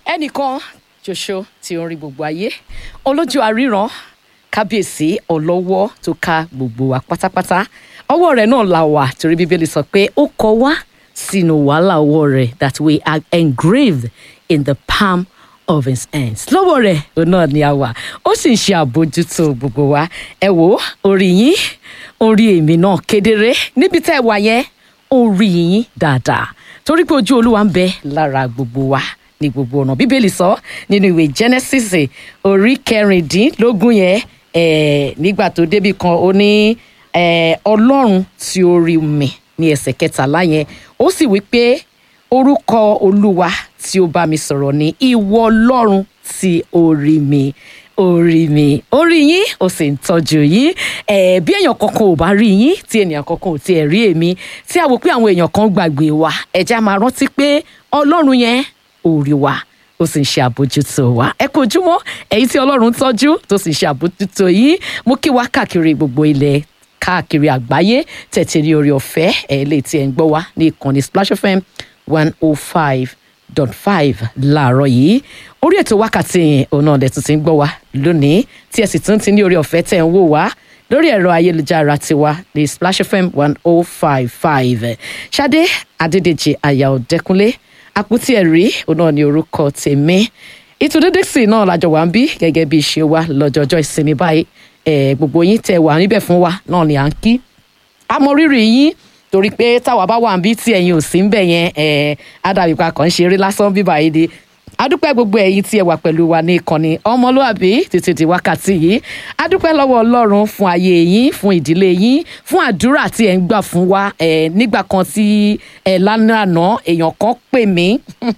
ẹnìkan ṣoṣo tí ó ń rí gbogbo ayé olójú àríran kábíyèsí ọlọ́wọ́ tó ká gbogbo wa pátápátá ọwọ́ rẹ̀ náà la wà torí bíbélì sọ pé ó kọ wá sínú wàhálà ọwọ́ rẹ̀ that we are engraved in the palm of his hands lọ́wọ́ rẹ̀ òun náà ni a wà ó sì ń ṣe àbójútó gbogbo wa ẹ wò ó orí yín orí èmi náà kedere níbi tẹ́ ẹ wà yẹn orí yín dáadáa torí pé ojú olúwa ń bẹ lára gbogbo wa ní gbogbo ọ̀nà bíbélì sọ nínú ìwé genesis orí kẹrìndínlógún yẹn eh, nígbà tó débi kan ó ní eh, ọlọ́run tí ó rí mi ní ẹsẹ̀ kẹtàlá yẹn ó sì wí pé orúkọ olúwa tí ó bá mi sọ̀rọ̀ ní ìwọ ọlọ́run tí ó rí mi orí mi orí yín ó sì ń tọ́jú yín ẹ̀ bí èèyàn kankan ò bá rí yín tí ènìyàn kankan ò tiẹ̀ rí èmi tí a wò pé àwọn èèyàn kan gbàgbé wa ẹ̀jẹ̀ á máa rántí pé ọlọ́run yẹn orí wa ó sì ń ṣe àbójútó wa ẹ kú ojúmọ́ èyí tí ọlọ́run tọ́jú tó sì ń ṣe àbójútó yín mú kí wá káàkiri gbogbo ilẹ̀ káàkiri àgbáyé tẹ̀tẹ̀ ní orí ọ̀fẹ́ ẹ̀ lè tiẹ̀ ń gbọ́ wa ní ìkànnì Splash FM one oh five dot five láàárọ̀ yìí orí ètò wákàtí yẹn òun náà lẹ́tún ti ń gbọ́ wa lónìí tí ẹ sì tún ti ní orí ọ̀fẹ́ tẹ̀ ń wò wá lórí ẹ̀rọ ayélujára tiwa ní Splash FM one oh five five Ṣadé Adédèjì àyà ọ̀dẹ́kunlé àpótí ẹ̀rí òun náà ní orúkọ tèmi ìtúndé dixie náà lájọ wà ń bí gẹ́gẹ́ bí ṣe wá lọ́jọ́jọ́ ìsinmi báyìí ẹ̀ gbogbo yín tẹ wà níbẹ̀ fún wa náà ni à ń kí amọ̀rírì yín torí pé táwa bá wà ń bí tí ẹ̀yin ò sí ń bẹ̀ yẹn ẹ̀ ádàbípa kan ń ṣeré lásán bíbá yìí di adúpẹ́ gbogbo ẹ̀yin tí ẹ wà pẹ̀lú wa ní ìkànnì ọmọlúàbí títí di wákàtí yìí adúpẹ́ lọ́wọ́ ọlọ́run fún ayé yín fún ìdílé yín fún àdúrà tí ẹ̀ ń gbà fún wa ẹ̀ nígbà kan tí ẹ̀ lánàá èèyàn kan pè mí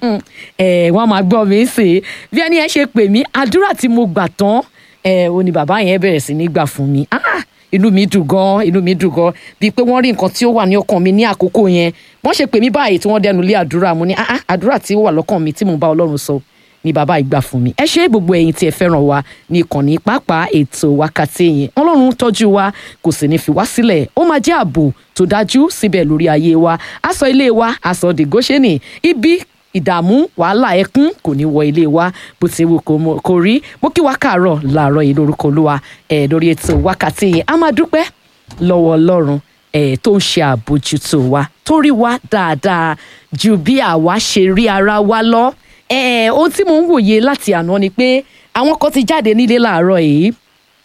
ẹ̀ wọ́n máa gbọ́ mi sí bí ẹni ẹ ṣe pè mí àdúrà tí mo gbà tán ẹ̀ ò ní bàbá yẹn bẹ̀rẹ̀ sí ní gbà fún mi ah inú mi dùn gan inú mi dùn gan bíi pé wọ́n rí nǹkan tí ó wà ní ọkàn mi ní àkókò yẹn wọ́n ṣe pè mí báyìí tí wọ́n dẹnu lé àdúrà mo ní ah àdúrà tí ó wà lọ́kàn mi tí mò ń bá ọlọ́run sọ ni bàbá ìgbà fún mi ẹ ṣe gbogbo ẹ̀yin tí ẹ fẹ́ràn wa ní ìkànnì pàápàá ètò wákàtí yẹn ọlọ́run tọ́jú wa kò sì ní fi wá sílẹ̀ ó máa jẹ́ ààbò tó dájú síbẹ̀ lórí ayé wa aṣọ ilé wa aṣọ dìgóṣẹ́nì ibi ìdààmú wàhálà ẹkún kò ní wọ ilé wa bó ti wù kó rí mo kí wa káàárọ̀ làárọ̀ yìí lórúkọ olúwa ẹ lórí ètò wákàtí yìí a máa dúpẹ́ lọ́wọ́ ọlọ́run ẹ tó ń ṣe àbójútó wa tó rí wa dáadáa ju bí àwa ṣe rí ara wa lọ ẹ ohun tí mo ń wòye láti àná ni pé àwọn kan ti jáde nílé làárọ̀ yìí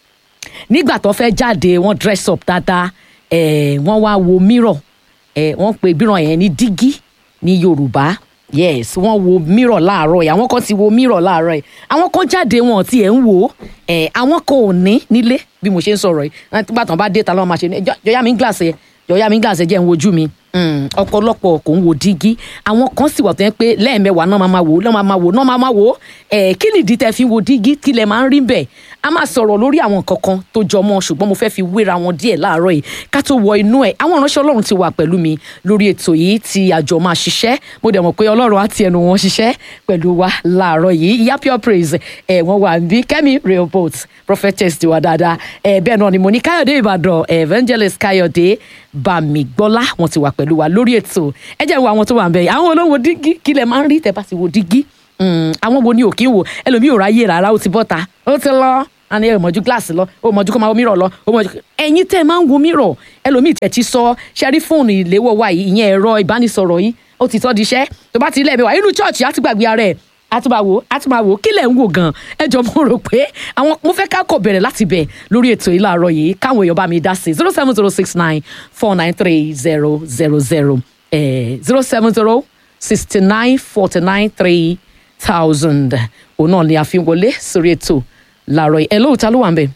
nígbà tó fẹ́ jáde wọ́n dress up dáadáa ẹ wọ́n wá wo mirror ẹ wọ́n pe mirror yẹn ní dígí ní yorùbá yes wọ́n wo mirror láàárọ̀ yìí àwọn kan ti wo mirror láàárọ̀ yìí àwọn kan jáde wọn tí ẹ ń wò ó ẹ àwọn kan ò ní nílé bí mo ṣe ń sọ̀rọ̀ yìí nígbà tán bá dé ta ló máa ṣe ní jọyà mi ń gíláàsì ẹ jọyà mi ń gíláàsì ẹ jẹ́ ń wojú mi ọ̀pọ̀lọpọ̀ kò ń wo dígí àwọn kan sì wà tó yẹn pé lẹ́ẹ̀mẹ́wàá náà máa ma wò náà máa ma wò náà máa ma wò ẹ̀ kí nìdí tẹ́ fi wo dígí kí lẹ máa ń rí bẹ́ẹ̀ a máa sọ̀rọ̀ lórí àwọn nǹkan kan tó jọ mọ́ ṣùgbọ́n mo fẹ́ fi wéra wọn díẹ̀ láàárọ̀ yìí ká tó wọ inú ẹ̀ àwọn ìránṣẹ́ ọlọ́run ti wà pẹ̀lú mi lórí ètò yìí tí àjọ máa ṣiṣẹ́ mo dẹ̀ mọ̀ pé ọlọ́run á ti ẹnu wọn ṣiṣẹ́ pẹ̀lú wa láàárọ̀ yìí ìyá pure praise ẹ̀ wọ́n wà níbí kẹ́mi rehoboth prophetess ti wà dáadáa ẹ̀ bẹ́ẹ̀ náà ni mo ní káyọ̀dé ìbàdàn evangelist káyọ̀dé bàmígbọ́lá wọn ti wà pẹ̀lú wa lórí ètò ẹ jẹ́ wo àwọn tó wà ń bẹ̀ yìí àwọn olówó dígí kí lẹ máa ń rí tẹ́ bá ti wo dígí àwọn wo ni ò kí ń wò ẹlòmíì ò ráyè rárá ó ti bọ́ta ó ti lọ àní ẹ mọ̀jú gíláàsì lọ ó mọ̀jú kó máa wo mírọ̀ lọ ó mọ̀jú ẹ̀yin tẹ́ ẹ máa ń wo mírọ̀ ẹlòmíì tẹ̀ ti sọ ṣẹ́rí fóònù ìléwọ́ wa yìí ìyẹn ẹ̀rọ ìbánisọ̀rọ̀ yìí ó ti tọ́ di iṣẹ́ tó bá ti ilé ẹ̀mí wa inú chọ́ọ̀chì á ti gbàgbé ara ẹ̀ àtúbàwò àtúbàwò kí lẹ̀ ń wò gan ẹ jọ mo rò pé àwọn mo fẹ́ ká kọ̀ bẹ̀rẹ̀ láti bẹ̀ lórí ètò yìí láàárọ̀ yìí káwọn èèyàn bá mi dá sí zero seven zero six nine four nine three zero zero zero zero seven zero sixty nine forty nine three thousand òun náà ni a fi ń wọlé sórí ètò láàárọ̀ yìí ẹ lóòótọ́ ló wà ń bẹ̀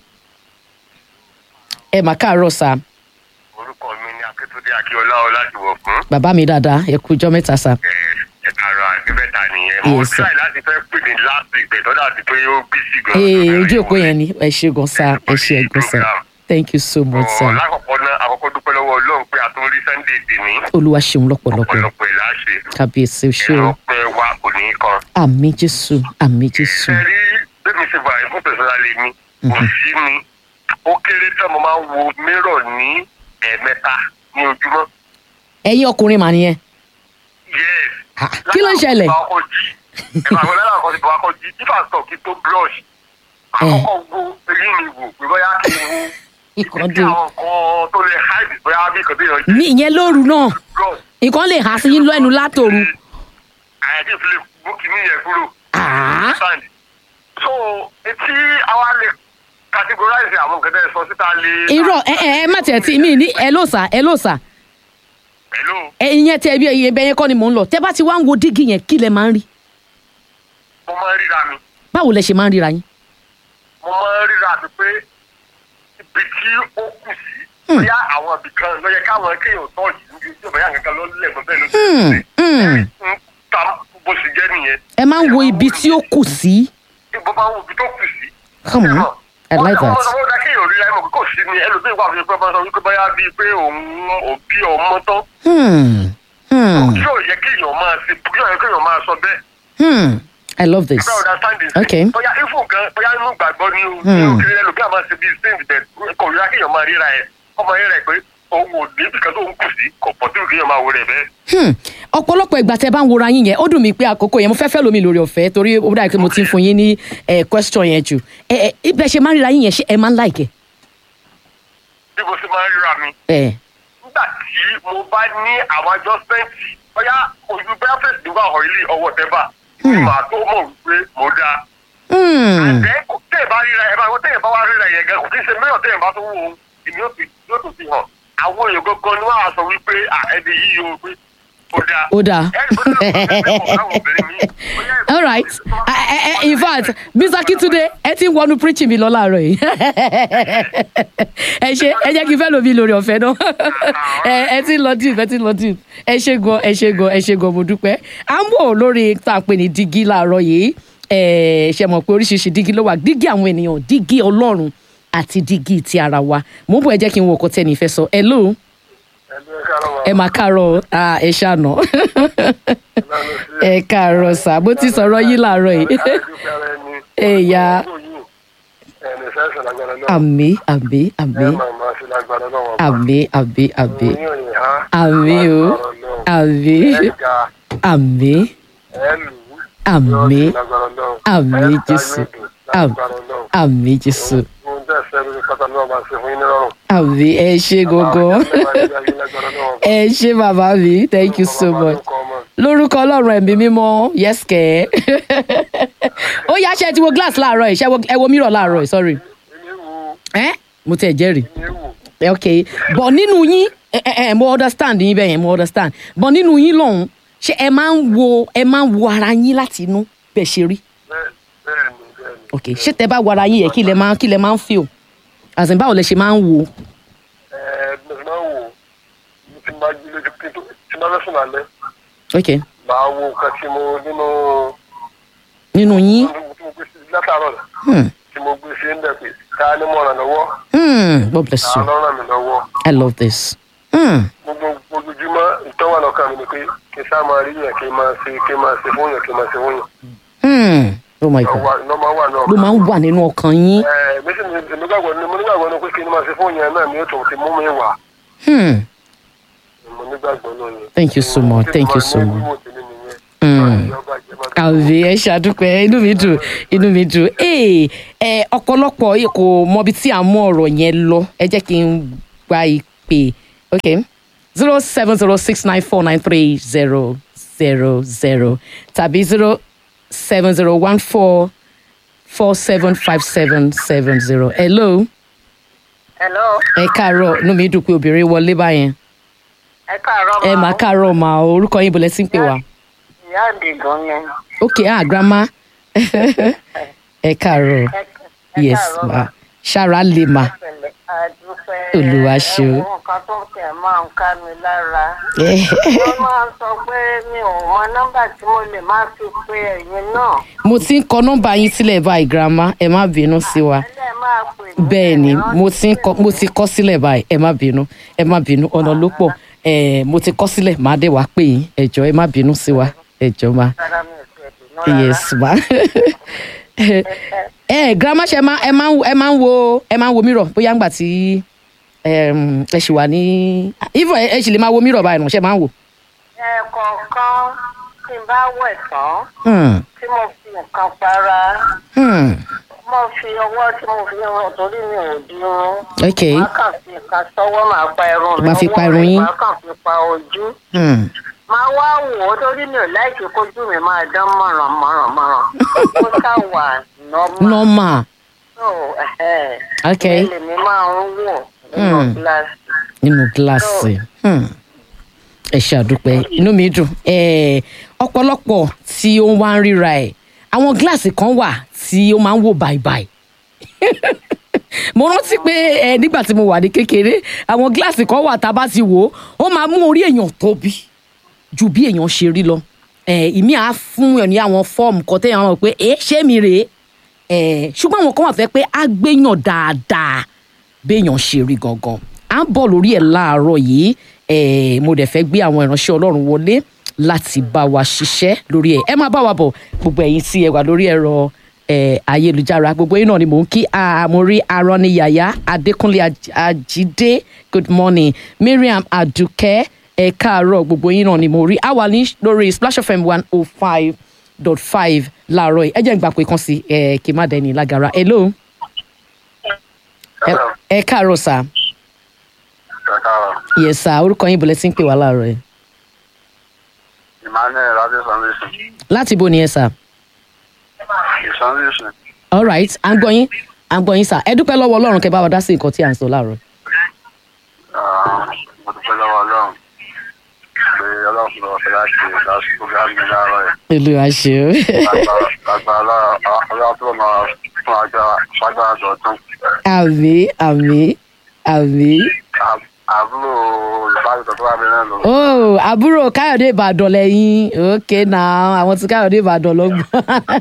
ẹ mà káàárọ̀ sá. orúkọ mi ni akíntúndé akíọlá ọládùwọ̀ fún. bàbá mi dáadáa ẹ kú ọjọ́ mẹ́ta sá. ẹ kàrọ àdébẹ́ta nìyẹn mo Yes, sir. try láti fẹ́ pè ní last week bẹ̀ tọ́jà ti pé ó bí sí gan. ee ojú òpó yẹn ni ẹ ṣe gan sá ẹ ṣe ẹ gan sá thank you so much Ọ̀, sá lákọ̀ọ́kọ́ náà àkọ́kọ́ dúpẹ́ lọ́wọ́ ọlọ́run pé a tún rí sunday dì ní olúwa ṣeun lọ́pọ̀lọpọ̀ ọ̀pọ̀lọpọ̀ ẹ̀ láṣẹ. kábíyèsí o ṣé o ìrọ̀pẹ́ wa kò ní í kan. àmì jésù àmì jésù ẹ rí bẹ́ẹ̀ mi ṣe wà fún pẹ̀sọ́lá lè mi kò sí mi ó kéré tán mo máa ń wo mírọ̀ ní ẹ̀ẹ̀mẹ́ta ní ojúmọ́. ẹ̀yin ọkùnrin mà nìyẹn yes. Ha, kí ló ń ṣẹlẹ̀? Láti ọkọ̀ jí, ẹ̀ka àwọn ẹlẹ́dàá kan ti bọ̀ akọ jí ifá sọ kí tó brush àkọ́kọ́ wo eyín mi wò pé bóyá kí n wo Ikọ̀ ibi tí dé. àwọn kan tó lè hide bóyá bí nǹkan tó yàn jí ní ìyẹn lóru náà brush nǹkan lè há sí yín lẹ́nu látòru. àyàtí ìfilè bókì ní ìyẹn kúrò. Ah. understand? so etí àwa lè categorize àwọn nǹkan tẹ́ ẹ sọ síta lè. irọ́ ẹ ẹ ẹ má tiẹ̀ tí mi ní ẹ ló sà ẹ ló sà hello ẹ ìyẹn tẹ bí ẹyẹ bẹ́ẹ̀ yẹn kọ́ ni mò ń lọ tẹ bá ti wá ń wo dígí yẹn kí lẹ máa ń rí mo máa ń ríra mi báwo lẹ ṣe máa ń ríra yín. mo máa ń ríra mi pé ibi tí ó kù sí bóyá àwọn ibì kan ló yẹ káwọn kéèyàn tọ́ yìí níbi tí bóyá nǹkan ló lẹ̀ mọ́ bẹ́ẹ̀ ló ti Hmm, ṣe hmm. ń ta bó ṣe jẹ́ nìyẹn. ẹ máa ń wo ibi tí ó kù sí. ibo máa ń wo ibi tó kù sí. Come on. I like that. wọ́n sọ wọ́n dá kéèyàn ríra ẹ̀ mọ̀ pé kò sí ni ẹlòmíì wà fún mi pé wọ́n sọ wípé bóyá bíi pé òun òbí ọmọ tán Hmm, hmm, yóò yẹ kéèyàn máa ṣe yóò yẹ kéèyàn máa sọ bẹ́ẹ̀. hmm. I love this. Bẹ́ẹ̀ understanding. Okay. Bóyá ifo gan bóyá inú gbàgbọ́ ni o. Hmm. Ní òkèèrè ẹlòmíà máa ṣe bíi saint bẹ̀ kò ríra kéèyàn máa ríra ẹ̀. Ọmọ yẹn rẹ̀ pé òun ò ní ibìkan tó ń kù sí kò pọ̀ tí kéèyàn máa wo rẹ̀ bẹ́ẹ̀. Hmm. ọ̀pọ̀lọpọ̀ ìgbà tẹ bá ń wora yín yẹn ó dùn mí pé àkókò yẹn mo fẹ́ fẹ́ lómi lórí ọ̀fẹ́ torí ó dàbí pé mo ti ń fún yín ní eh, question yẹn jù ẹ ẹ ibẹ̀ ṣe máa ń ríra yín yẹn ṣé ẹ máa ń láìkẹ́. Bí mo ṣe máa ń ríra mi. ẹ Nígbà tí mo bá ní àwọn adjustment bóyá ojú bóyá fèsì nígbà ọ̀hún ilé ọwọ́ tẹ́bà. Màá tó mọ̀ wípé mo dáa. Hmm. Ẹ kò tẹ́ ẹ̀ bá ríra ẹ̀ bá wọ́n tẹ́ ẹ̀ bá wá ríra yẹn gan kò kí ń ṣe mẹ́yọ̀ tẹ́ ẹ̀ bá tó wò ó ìní yóò fi yóò tó fi hàn. Àwọn èèyàn gangan ni wọ́n á sọ wípé à ẹni yìí o pé ó dáa. ó dáa. Ẹni bó ti lọ sí ẹgbẹ́ àwọn obìnrin mi. Bóyá ẹ̀- all right ẹ ẹ ẹ in fact mr kitunde ẹ ti ń wọnú preaching mi lọ láàárọ̀ yìí ẹ ṣe ẹ jẹ́ kí n fẹ́ lómi lórí ọ̀fẹ́ náà ẹ ẹ ti ń lọ deep ẹ ti ń lọ deep ẹ ṣe gan ẹ ṣe gan ẹ ṣe gan mo dúpẹ́ à ń bọ̀ lórí tá a pè ní dígí láàárọ̀ yìí ẹ ṣe mọ̀ pé oríṣiríṣi dígí ló wà dígí àwọn ènìyàn dígí ọlọ́run àti dígí ti ara wa mo ń bọ̀ ẹ jẹ́ kí n wo ọkọ tẹ́ni ìfẹ́ sọ hello ẹ máa káàárọ̀ ah, ẹ ṣàná ẹ káàárọ̀ sà bó ti sọ̀rọ̀ yín láàárọ̀ yìí ẹ̀yà àmì àmì àmì àmì àmì àmì àmì o àmì àmì àmì àmì jésù àmì àmì jésù àmì ẹ ṣe gógó ẹ ṣe bàbá mi thank you so much lórúkọ ọlọ́run ẹ̀mí mímọ́ yes kẹ́ ó yá ṣe ti wo glass láàárọ̀ yìí ṣe wo- ẹ wo mirror láàárọ̀ yìí sorry ẹ mo tẹ̀ jẹ́rìí ok but nínú yín ẹ ẹ ẹ mo understand yín bẹ́ẹ̀ yẹn mo understand but nínú yín lọ́hùn ṣé ẹ máa ń wo ẹ máa ń wo ara yín láti inú bẹ́ẹ̀ ṣe rí ok ṣé tẹ bá wo ara yín yẹ kí lẹ máa kí lẹ máa ń feel as in báwo lẹ ṣe máa ń wo ok Màá wo nǹkan tí mo nínú nínú yín tí mo gbé sí látàárọ̀ hmm. tí mo gbé sí ń bẹ̀ pé ká ní mọ̀ ràn lọ́wọ́ Hmm. God bless ká you lọ́ ràn mí lọ́wọ́. I love this hmm. gbogbo ojoojúmọ́ ìtọ́wà lọ́kàn mi ni pé kí n sáà máa rí yẹn kí n máa ṣe kí n máa ṣe fún yẹn kí n máa ṣe fún yẹn. Hmm. oh my god lọ́ máa wà náà. ló máa ń wà nínú ọkàn yín ẹ méjì mi èmi gbàgbọ́ ni mo nígbàgbọ́ ni pé kí n máa ṣe fún yẹn náà ni ó tún ti mú mi wà. hmm. mo nígbàgbọ́ náà yẹn. Thank you so much. Thank you so much. Mo ti ní nìyẹn. Mm. Ìjọba ìjọba tó- àbí ẹ ṣàdúpẹ́ inú mi dùn inú mi dùn ee ẹ ọ̀pọ̀lọpọ̀ yìí kò mọbi tí à ń mú ọ̀rọ̀ yẹn lọ ẹ jẹ́ kí n gba ìpè ok zero seven zero six nine four nine three zero zero zero tàbí zero seven zero one four four seven five seven seven zero hello hello ẹ káàárọ̀ inú mi dùn pé obìnrin wọlé báyẹn ẹ káàárọ̀ ẹ máa káàárọ̀ mà o, orúkọ yín bọ̀lẹ́ sí ń pè wá ìyá àdìgún ni ok ah grandma ẹ káàárọ̀. Ẹ- ẹ yes káàárọ̀ ma ṣára lè ma pẹ̀lẹ́, àdúpẹ́ Olúwa ṣeun. ẹ̀wọ̀n nǹkan tó tẹ̀ máa ń ká mi lára wọ́n máa ń sọ pé mi ò mọ nọ́mbà tí mo lè máa fi pe ẹ̀yin náà mo ti ń kọ nọ́mbà yín sílẹ̀ báyìí grandma ẹ má bínú sí wa ẹlẹ́ máa pè mí bẹ́ẹ̀ ni ẹ̀yin mo ti ń kọ mo ti kọ sílẹ̀ báyìí ẹ má bínú ẹ má bínú ọ̀nà ló pọ̀ ẹ mo ti kọ sílẹ̀ má dé wá pè yín ẹ jọ̀ọ́ ẹ má bínú sí wa ẹ jọ̀ọ́ ma rárá mi ò tiẹ̀ dùnú rárá. yes ma ẹ grandma ṣe máa ẹ máa ń ẹ máa ń wo ẹ máa ń wo mirror bóyá ńgbà tí em, ẹ ṣì wà ní even ẹ ẹ ṣì lè máa wo mirror báyìí nù ṣe máa ń wò. ẹ̀ẹ̀kọ̀ọ̀kan tí n bá wẹ̀ tán Hmm. mo fi nǹkan para Hmm. mo fi ọwọ́ tí mo fi rán torí mi ò di irun. ok màá kàn fi nǹkan sọ́wọ́ màá pa irun mi. Màá fi pa ọwọ́ irun rẹ̀ yín. màá kàn fi pa ojú. Hmm. máa wá wò ó torí mi ò láìkí kójú mi máa dán mọ̀ràn mọ̀ràn mọ̀ràn. ó ṣá wà nọ́mà. normal so ẹ̀hẹ́. ok ìyẹn lèmi máa ń wò nínú Hmm. gíláàsì. nínú gíláàsì Hmm. ẹ ṣe àdúpẹ́ inú mi dùn Eh, ọ̀pọ̀lọpọ̀ tí ó ń wá ń ríra ẹ̀ àwọn gíláàsì kan wà tí ó máa ń wò bàìbàì mo rántí pé ẹ nígbà tí mo wà ní kékeré àwọn gíláàsì kan wà tá a bá ti wò ó ó máa mú orí èèyàn tóbi ju bí èèyàn ṣe rí lọ ẹ ìmí àá fún ẹ ní àwọn fọ́ọ̀mù kan téèyàn mọ̀ pé ẹ ṣé mi rèé ẹ ṣùgbọ́n àwọn kan wà fẹ́ pé á gbéyàn dáadáa béèyàn ṣe rí gangan à ń bọ̀ lórí ẹ̀ láàárọ̀ yìí ẹ mo dẹ̀ fẹ́ gbé àwọn ìránṣẹ́ ọlọ́run wọlé láti bá wa ṣiṣẹ́ lórí ẹ̀ ẹ máa bá wa bọ̀ gbogbo ẹ̀yin tí ẹ wà lórí ẹ̀rọ ẹ ayélujára gbogbo yín náà ni mò ń kí àmórí arọ́niyàyà adékúnlé Aj- ajídé good morning mariam adùkẹ́ ẹ káàárọ̀ gbogbo yín náà ni mo rí àwa ní lórí splash fm one oh five dot five láàárọ̀ yìí ẹ jẹ́ n gbà pé kan sí ẹ kí n má dẹni lágara hello ẹ ẹ káàárọ̀ sà Kàkàrọ̀. yes sà orúkọ yín bọ̀lẹ́ tí ń pè wá láàárọ̀ yìí Emmanuel Adésanlẹ́sìn. láti ibo ni ẹ sà Ìsanlẹ́sìn. all right à ń gbọ́ yín à ń gbọ́ yín sà ẹ dúpẹ́ lọ́wọ́ ọlọ́run kẹ́ bá wa dá sí nǹkan tí à ń sọ láàárọ̀ Mo dúpẹ́ lọ́wọ́ Ọlọ́run. Pé Ọlọ́run fún ọ̀fẹ́ láti láti program mi láàárọ̀ yìí. olúwa ṣe o Lágbára Ọlọ́run tó máa fún agbára fagbára dọ̀tún. àmì àmì àmì Àbúrò ìbáraẹ̀tọ̀ tó wà mí náà lò. oh àbúrò káyọ̀dé ìbàdàn lẹ́yìn ok now àwọn tí káyọ̀dé ìbàdàn ló gbọ́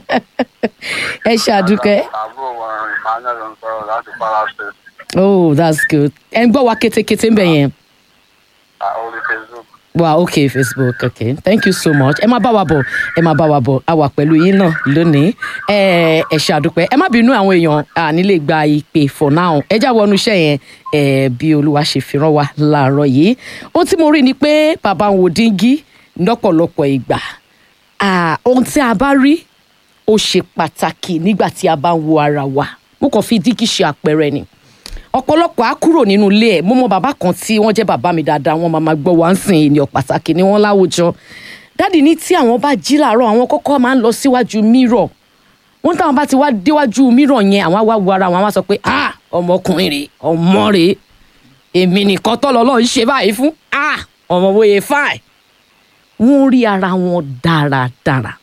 ẹ ṣàdúpẹ́ Àbúrò wọn Emmanuel ló ń sọ̀rọ̀ láti Kwara State. oh that's good ẹ ń gbọ́ wa kétékété ń bẹ̀ yẹn. Orí Facebook. wow okay facebook okay thank you so much ẹ má bá wa bọ̀ ẹ má bá wa bọ̀ a wà pẹ̀lú yín náà lónìí ẹ ẹ ṣàdúpẹ́ ẹ má bínú àwọn èèyàn àní lè gba ìpè for now ẹ já wọnú iṣẹ́ yẹn ẹ bí olúwa ṣe fi rán wa láàárọ̀ yìí ohun tí mo rí ni pé bàbá ń wo díngí lọ́pọ̀lọpọ̀ ìgbà Ah, ohun tí a bá rí ó ṣe pàtàkì nígbà tí a bá ń wo ara wa mo kàn fi díngí ṣe àpẹẹrẹ ni ọ̀pọ̀lọpọ̀ á kúrò nínú ilé ẹ̀ mo mọ bàbá kan tí wọ́n jẹ́ bàbá mi dáadáa wọ́n máa ma gbọ́ wá ń sìn ènìyàn pàtàkì ni wọ́n láwùjọ dáàdì ní tí àwọn bá jí làárọ̀ àwọn kọ́kọ́ máa ń lọ síwájú mírọ̀ wọ́n táwọn bá ti wá déwájú mírọ̀ yẹn àwọn á wá wo ara wọn á wá sọ pé ah ọmọkùnrin rèé ọmọ rèé èmi nìkan tọ́ lọ́lọ́ ń ṣe báyìí fún ah ọmọ bóyá fáì wọ́n rí ara wọn dáradára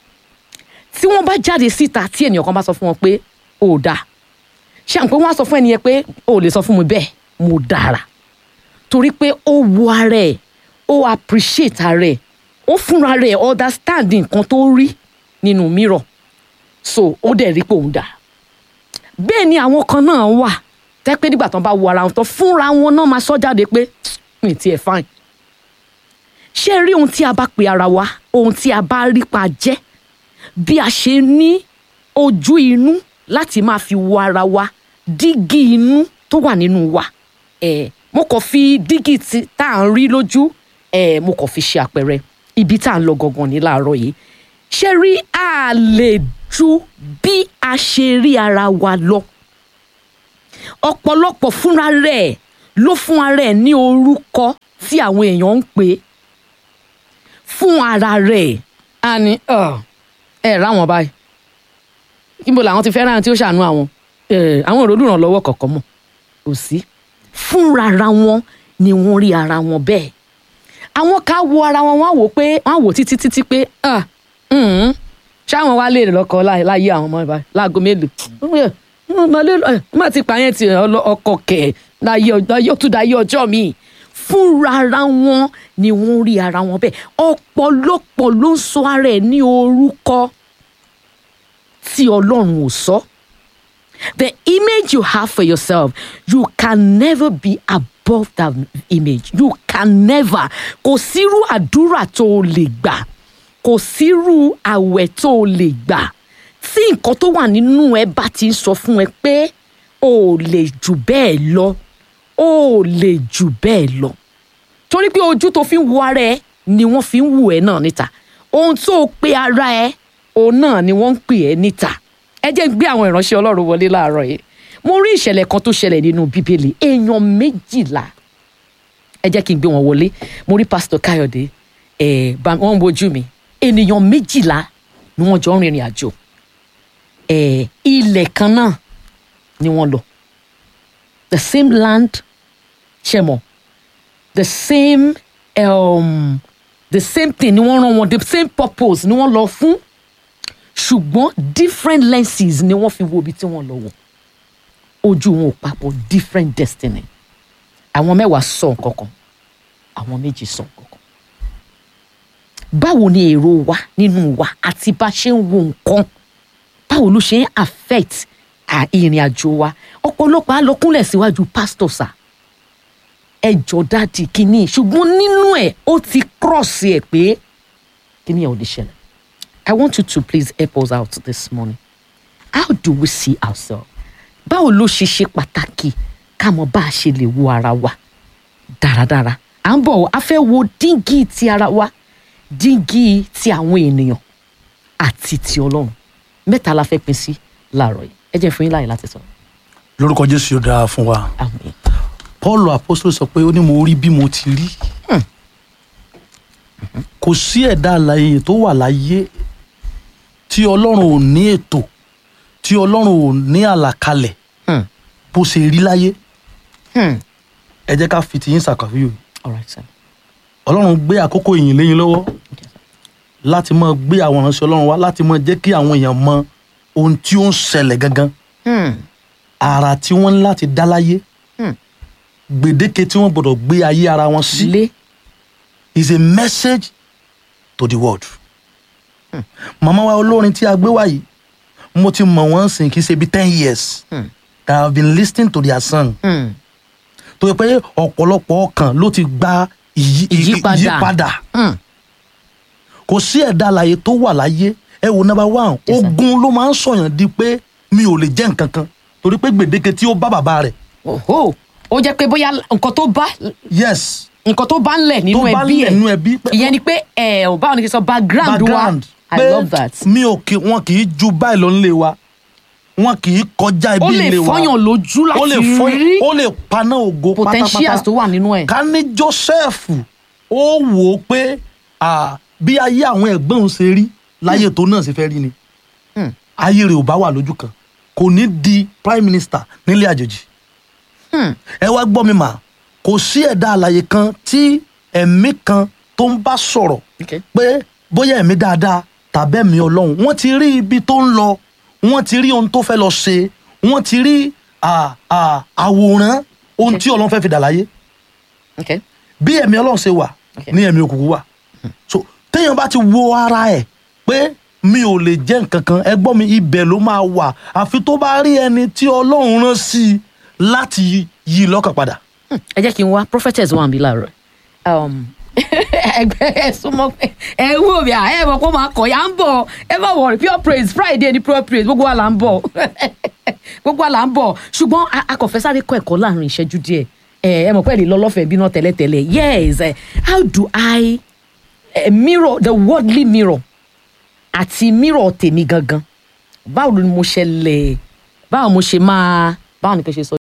tí wọ́n bá jáde síta tí ènìyàn kan bá sọ fún wọn pé ó dáa ṣé à ń pé wọ́n á sọ fún ẹni yẹn pé o ò lè sọ fún mi bẹ́ẹ̀ mo dára torí pé ó wo ara ẹ̀ ó appreciate ara ẹ̀ ó fúnra rẹ̀ understand nǹkan tó rí nínú mirror so ó dẹ̀ rí pé òun dà bẹ́ẹ̀ ni àwọn kan náà wà tẹ́ pé nígbà tán bá wo ara wọn tán fúnra wọn náà máa sọ jáde pé mi tiẹ̀ fine ṣé rí ohun tí a bá pe ara wa ohun tí a bá rí pa jẹ́ bí a ṣe ní ojú inú láti máa fi wo ara wa dígí inú tó wà nínú wa ẹ mo kàn fi dígí tí tá à ń rí lójú ẹ mo kàn fi ṣe àpẹẹrẹ ibi tá à ń lọ gangan ní láàárọ̀ yìí ṣé rí a lè ju bí a ṣe rí ara wa lọ ọ̀pọ̀lọpọ̀ fúnra rẹ̀ ló fún ara ẹ̀ ní orúkọ tí àwọn èèyàn ń pè é fún ara rẹ̀ a ní ẹ ráwọn báyìí níbo làwọn ti fẹ́ràn tí ó ṣàánú àwọn Eh, àwọn òròlù ìrànlọ́wọ́ kọ̀ọ̀kan mọ̀ kò sí fúnra wọn ni wọ́n rí ara wọn bẹ́ẹ̀ àwọn ká wo ara wọn wọ́n á wò pé wọ́n á wò títí títí pé ah, mm, ṣáwọn wá lè lọ́kọ láì- láyé àwọn ọmọ ìbá láago mélòó má ti pààyàn ti ọlọ- ọkọ kẹ̀ láyé ọjọ́ láyé ọtún dáyé ọjọ́ mi fúnra ara wọn ni wọ́n rí ara wọn bẹ́ẹ̀ ọ̀pọ̀lọpọ̀ ló ń sọ ara ẹ̀ ní orúkọ tí Ọlọ́run ò sọ. The image you have for yourself, you can never be above that image. You can never. Kò sírú àdúrà tó o lè gbà. Kò sírú àwẹ̀ tó o lè gbà. Tí nǹkan tó wà nínú ẹ bá ti ń sọ fún ẹ pé o ò lè jù bẹ́ẹ̀ lọ. O ò lè jù bẹ́ẹ̀ lọ. Torí pé ojú tó fi ń wo ara ẹ ni wọ́n fi ń wù ẹ náà níta. Ohun tó o pe ara ẹ òun náà ni wọ́n ń pè ẹ́ níta ẹ jẹ́ gbé àwọn ìránṣẹ́ ọlọ́run wọlé láàárọ̀ yìí mo rí ìṣẹ̀lẹ̀ kan tó ṣẹlẹ̀ nínú bíbélì èèyàn méjìlá ẹ jẹ́ kí n gbé wọn wọlé mo rí pásítọ̀ káyọ̀dé ẹ̀ bá wọ́n ń wojú mi ènìyàn méjìlá ni wọ́n jọ ń rìnrìn àjò ẹ̀ ilẹ̀ kan náà ni wọ́n lọ the same land ṣe mọ̀ the same um, the same thing ni wọ́n rán wọn the same purpose ni wọ́n lọ fún ṣùgbọ́n different lenses ni wọ́n fi wo ibi tí wọ́n lọ wọ̀ ojú wọn ò papọ̀ different destiny àwọn mẹ́wàá sọ nǹkan kan àwọn méjì sọ nǹkan kan báwo ni èrò wa nínú wa àti bá ṣe ń wo nǹkan báwo ló ṣe ń affect à- ìrìn àjò wa ọ̀pọ̀lọpọ̀ á lọ kúnlẹ̀ síwájú pásítọ̀ sà ẹjọ́ dáàdì kínní ṣùgbọ́n nínú ẹ̀ ó ti cross ẹ̀ pé kínní ẹ̀ ò lè ṣẹlẹ̀ I want you to please help us out this morning how do we see ourselves báwo ló ṣe ṣe pàtàkì ká mọ bá a ṣe lè wo ara wa dáradára à ń bọ̀ a fẹ́ wo díngì ti ara wa díngì ti àwọn ènìyàn àti ti ọlọ́run mẹ́ta la fẹ́ pín sí láàárọ̀ yìí ẹ jẹ́ fún yín láàyè láti sọ lórúkọ jésù yóò dára fún wa àmín paul apostol sọ pé ó ní mo rí bí mo ti rí kò sí ẹ̀dá alààyè tó wà láyé tí ọlọ́run ò ní ètò tí ọlọ́run ò ní àlàkalẹ̀ Hmm. bó ṣe rí láyé Hmm. ẹ jẹ́ ká fi tìyín ṣàkàwé all right sir ọlọ́run gbé àkókò ìyìn lẹ́yìn lọ́wọ́ láti máa gbé àwọn ìránṣẹ́ ọlọ́run wá láti máa jẹ́ kí àwọn èèyàn mọ ohun tí ó ń ṣẹlẹ̀ gangan Hmm. ara tí wọ́n ní láti dá láyé Hmm. gbèdéke tí wọ́n gbọ́dọ̀ gbé ayé ara wọn sí lé is a message to the world. màmá wa olórin tí a gbé wá yìí mo ti mọ̀ wọ́n sìn kí ṣe bí ten years Hmm. that I have been listening to their song Hmm. tó yẹ pé ọ̀pọ̀lọpọ̀ ọkàn ló ti gba ìyí- Ìyípadà. ìyípadà Hmm. kò sí ẹ̀dá alààyè tó wà láyé ẹ wo number one Yes, sir. ogun ló máa ń sọ̀yàn di pé mi ò lè jẹ́ nǹkan kan torí pé gbèdéke tí ó bá bàbá rẹ̀ Oho. ó jẹ́ pé bóyá nǹkan tó bá yes nǹkan tó bá ń lẹ̀ nínú tó bá ẹbí lẹ̀ ẹ̀ nínú ẹbí pé- ìyẹn ni pé ẹ ò báwo ni kí n sọ background, background wa I pé love that. mi ò kì wọn kì í ju báyìí lọ nílé wa wọn kì í kọjá ibi ó lè ilé wa fọyàn lójú ó lè láti fọyàn rí ó lè paná ògo potentials tó pátápátá wà nínú ẹ̀. ká ní Joseph ó wò ó pé ah, bí ayé àwọn ẹ̀gbọ́n òun ṣe rí láyé tó náà ṣe fẹ́ rí ni Hmm. ayé rẹ̀ ò bá wà lójú kan kò ní di prime minister nílé àjòjì Hmm. ẹ wá gbọ́ mi mà kò sí ẹ̀dá alààyè kan tí ẹ̀mí kan tó ń bá sọ̀rọ̀ Okay. pé bóyá ẹ̀mí dáadáa tàbí ẹ̀mí ọlọ́run wọ́n ti rí ibi tó ń lọ wọ́n ti rí ohun tó fẹ́ lọ ṣe wọ́n ti rí à, à, àwòrán ohun tí ọlọ́run fẹ́ fi dà láyé Okay. bí ẹ̀mí ọlọ́run ṣe wà Okay. ní ẹ̀mí òkùnkùn wà so téèyàn bá ti wo ara ẹ̀ pé mi ò lè jẹ́ nǹkan kan ẹ gbọ́ mi ibẹ̀ ló máa wà àfi tó bá rí ẹni tí ọlọ́run rán sí i láti yí i lọ́kàn padà. Hmm. ẹ jẹ́ kí n wá prophetess wà níbí láàárọ̀ Um, ẹgbẹ́ ẹ súnmọ́ pé ẹ wò mí à ẹ mọ̀ pé ó máa kọ̀ ya ń bọ̀ ẹ má wọ̀rì pure praise friday ni pure praise gbogbo wa là ń bọ̀ gbogbo wa là ń bọ̀ ṣùgbọ́n a- a kò fẹ́ sáré kọ́ ẹ̀kọ́ láàrin ìṣẹ́jú díẹ̀ ẹ ẹ mọ̀ pé ẹ lè lọ lọ́fẹ̀ẹ́ bí náà tẹ́lẹ̀tẹ́lẹ̀ yes eh, how do I eh, mirror the worldly mirror àti mirror tèmi gangan báwo ni mo ṣe lè báwo mo ṣe máa báwo ni kò ṣe sọ